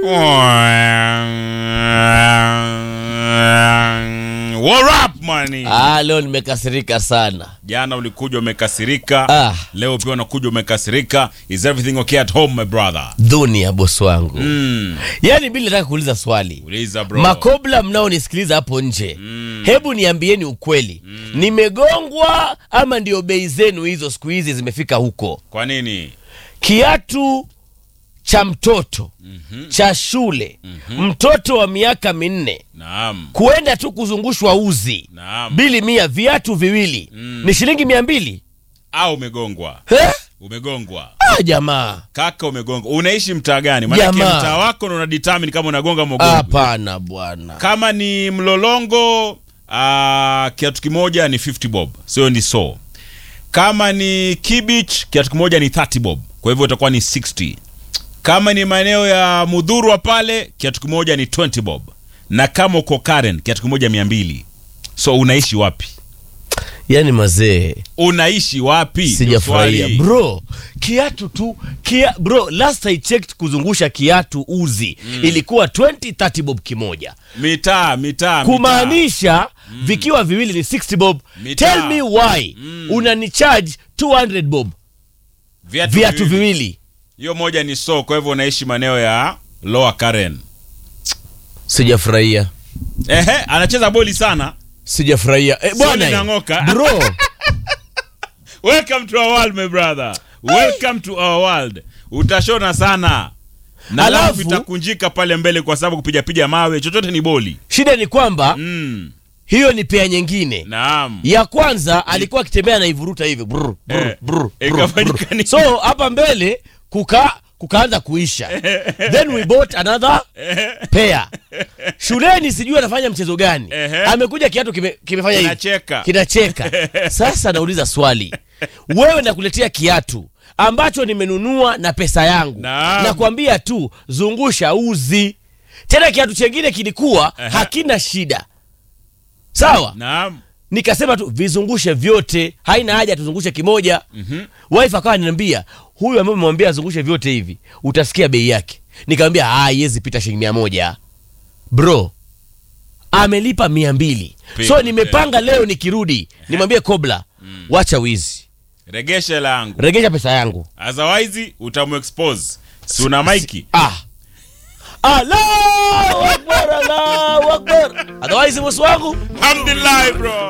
What up money? Ah, leo nimekasirika sana. Jana ulikuja umekasirika. Ah. Leo pia unakuja umekasirika. Is everything okay at home my brother? Dhuni ya bosi wangu. Mm. Yaani bili nataka kuuliza swali. Uliza bro. Makobla mnaonisikiliza hapo nje. Hebu niambieni ukweli. Nimegongwa ama ndio bei zenu hizo siku hizi zimefika huko? Kwa nini? Kiatu cha mtoto cha shule mtoto wa miaka minne Naam. kuenda tu kuzungushwa uzi Naam. bili mia viatu viwili ni shilingi mia mbili Au umegongwa. Eh? Umegongwa. Ah, jamaa Kaka umegongwa. Unaishi mtaa gani? Maana Jamaa. mtaa wako ndo una determine kama unagonga mogongo. hapana bwana Kama ni mlolongo uh, kiatu kimoja ni 50 bob. Sio ni so. Kama ni Kibich kiatu kimoja ni 30 bob. Kwa hivyo itakuwa ni 60. Kama ni maeneo ya Mudhurwa pale kiatu kimoja ni 20 bob. Na kama uko Karen kiatu kimoja 200. So unaishi wapi? yani mazee Unaishi wapi? Ndio sijafurahia swali. bro kiatu tu kia, bro last I checked kuzungusha kiatu uzi ilikuwa 20 30 bob kimoja Mitaa, mitaa, mitaa. kumaanisha vikiwa viwili ni 60 bob Mitaa. tell me why unani charge 200 bob Viatu, viatu viwili. viwili Hiyo moja ni so, kwa hivyo unaishi maeneo ya Lower Karen. sijafurahia Ehe, anacheza boli sana. sijafurahia eh, Soni bwana nang'oka. bro Welcome to our world my brother. Welcome to our world. Utashona sana. Na Alafu- alafu itakunjika pale mbele kwa sababu kupiga piga mawe chochote ni boli. shida ni kwamba Mm. hiyo ni pea nyingine Naam. ya kwanza alikuwa akitembea naivuruta hivi brr, brr, Eh, brr, brr, ikafanyika brr. nini? so hapa mbele kuka kukaanza kuisha then we bought another pair shuleni sijui anafanya mchezo gani Ehe. amekuja kiatu kime, kimefanya hivi Kinacheka. kinacheka sasa nauliza swali wewe nakuletea kiatu ambacho nimenunua na pesa yangu Naam. nakwambia tu zungusha uzi tena kiatu chengine kilikuwa hakina shida sawa Naam. nikasema tu vizungushe vyote haina haja tuzungushe kimoja mm-hmm. wife akawa ananiambia huyu ambaye umemwambia azungushe vyote hivi utasikia bei yake nikamwambia haiwezi pita shilingi mia moja bro amelipa mia mbili Pia, so nimepanga leo nikirudi nimwambie kobla wacha wizi Regesha langu. regesha pesa yangu Otherwise utamuexpose. Si una maiki? ah Allahu Akbar, Allahu Akbar. otherwise bosi wangu Alhamdulillah bro.